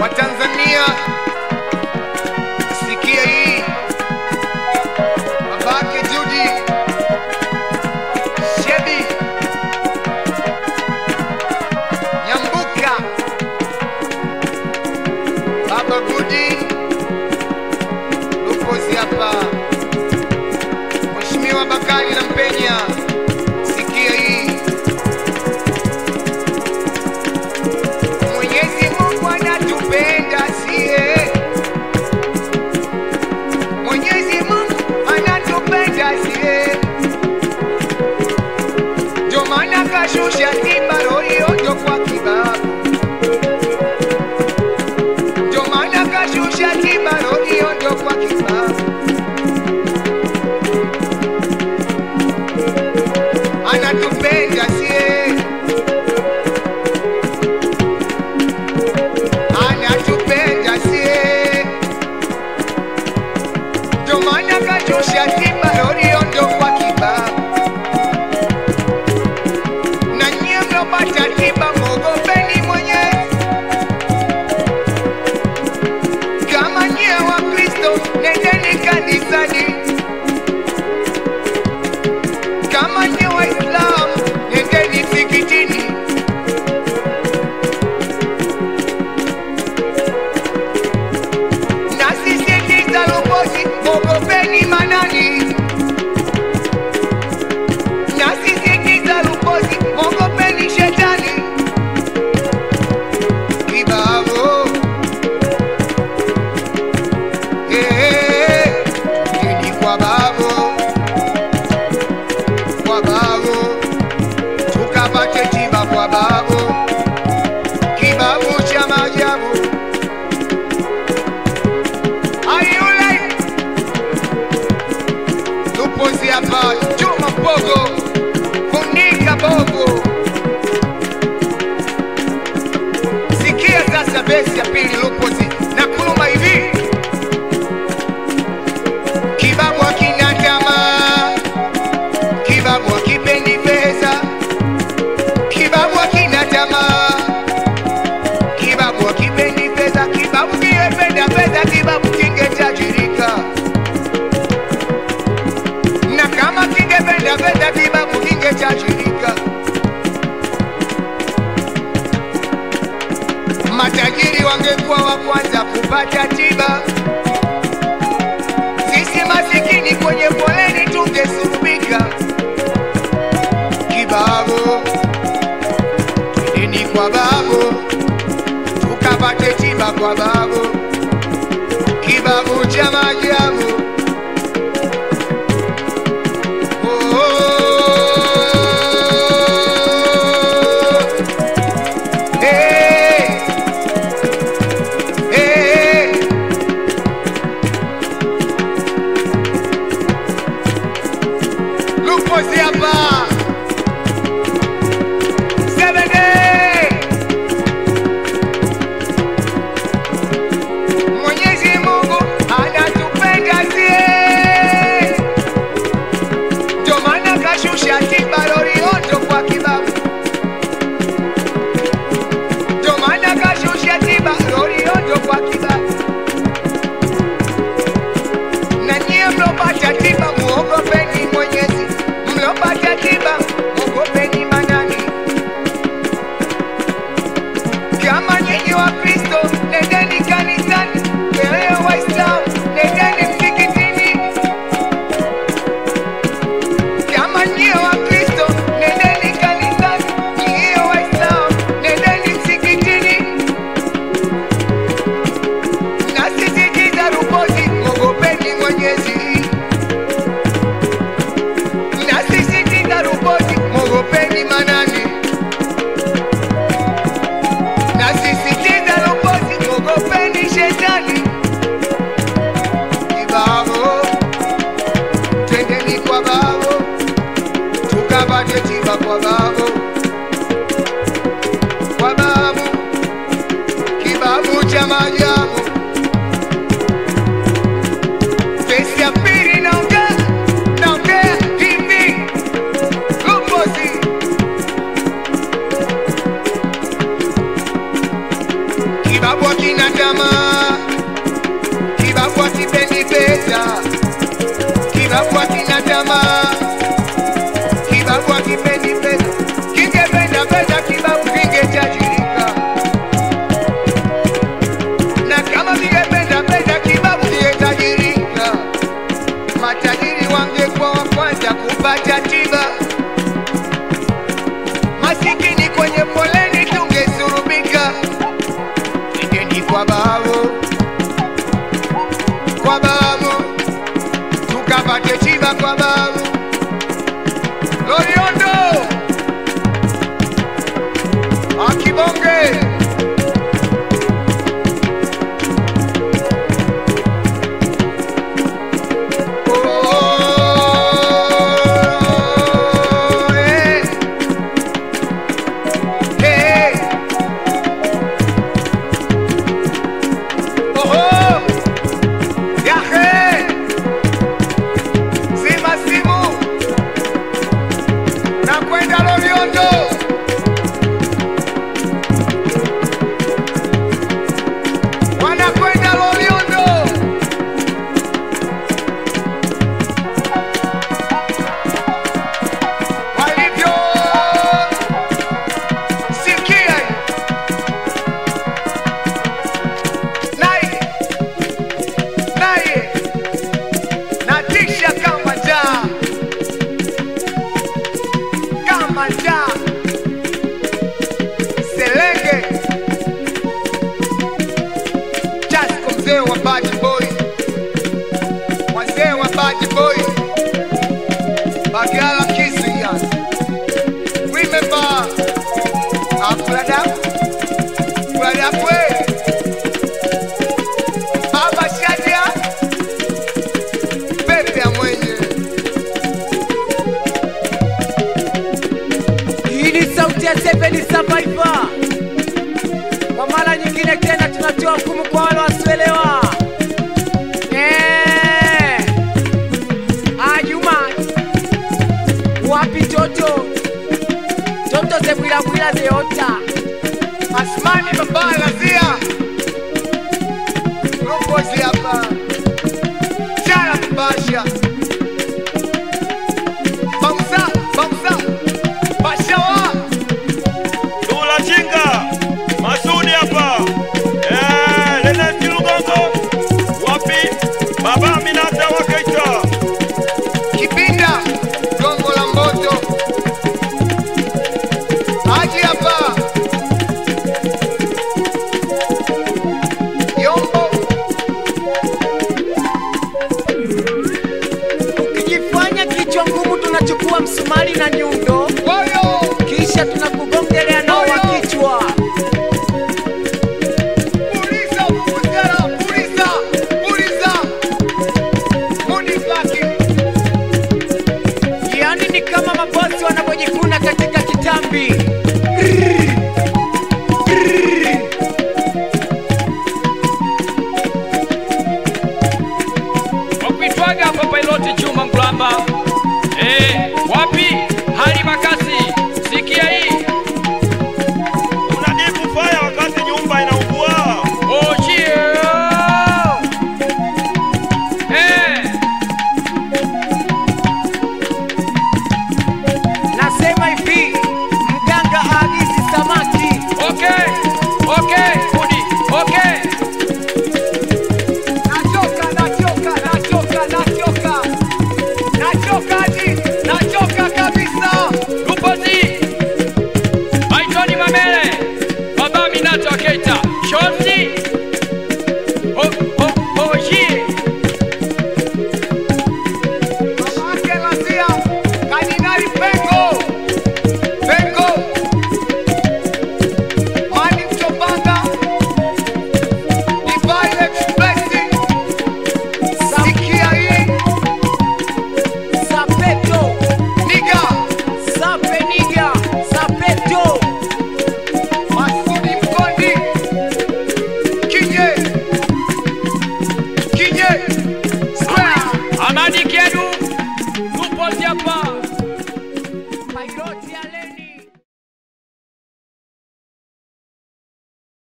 Watanzania, sikia hii, babake Judi Shebi Nyambuka, baba Gudi Lukozi hapa, Mheshimiwa Bakari na Mpenya, sikia hii Mwenyezi Mungu anatupenda sie, Mwenyezi Mungu anatupenda sie, ndio maana kashusha tiba iliyojo kwa kibabu, ndio maana kashusha tiba iliyojo kwa kibabu, anatupenda sie anatupenda sie, ndio maana kashusha tiba iliyojo kwa kibabu. Na nyie mlopata tiba mwogopeni Mwenyezi. Kama nyie wa Kristo nendeni kanisani, kama nyie Waislamu nendeni msikitini. Na sisitiza Lukozi, mwogopeni Manani. Na sisitiza Lukozi, mwogopeni Shetani. Kibao Eh, nini kwa babo kwa babo tukapate tiba kwa babo kibabu cha maajabu ayule tupozi hapa Juma Mbogo funika bogo sikia sasa besi ya pili lupozi na kuluma hivi kibabu akina tamaa kibabu akipendi pesa kibabu akina tamaa kibabu akipendi pesa kibabu kiyependa pesa kibabu kingetajirika na kama kingependa pesa kibabu kingetajirika matajiri wangekuwa wa kwanza kupata tiba sisi masikini kwenye foleni tungesurubika kibabu twendeni kwa babu tukapate tiba kwa babu kibabu cha maajabu Oh. Hey. Hey. Lupozi hapa Seven day. Mwenyezi Mungu anatupenda sie, ndio maana kashusha tiba loliondo kwa kibabu, ndio maana kashusha tiba loliondo kwa kibabu. Na nyie mlopata tiba muogopeni Mwenyezi, mlopata tiba muogopeni Manani. Kama nyinyi wa Kristo nendeni kanisani, wewe Waislamu nendeni msikitini. Kama nyie wa Kristo nendeni kanisani, nyie Waislamu nendeni msikitini. Nasisitiza Lukozi, mwogopeni Mwenyezi. Nasisitiza Lukozi, mwogopeni Manani. Nasisitiza Lukozi, mwogopeni Shetani. Kibabo, twendeni kwa babo, tukapate tiba kwa babo, kwa babu, kibabu cha maajabu. Pesi ya pili naongea, naongea hivi, Lukozi kibabu akina Loliondo. Wanakwenda Loliondo. Walivyo sikia hii. naye naye natisha kama njaa kama njaa selenge Jasco mzee wa Bad Boy wazee wa Bad Boy Bagala Kisia Remember Afrada Afrada Kwe Baba Shadia Pepe ya mwenye Hii ni sauti ya Seven Survivor. Kwa mara nyingine tena tunatoa hukumu kwa wale wasioelewa. Eh. Ajuma. Wapi Toto? Toto zebwila bwila zeota. Asmani baba Lazia Rokozi hapa Chala Mbasha Bausa Bausa Bashawa Dula Chinga, Masudi hapa. Eh, Lenesti Lugongo. Wapi? Baba Aminata wa Keita. Kibinda Gongo la Mboto Haji hapa Yombo Ukijifanya kichwa ngumu tunachukua msumari na nyundo. Woyo Kisha tunakugongelea nao wa kichwa. Puliza Vuvuzela Puliza Puliza Munibaki Yaani ni kama mabosi wanavyojikuna katika kitambi.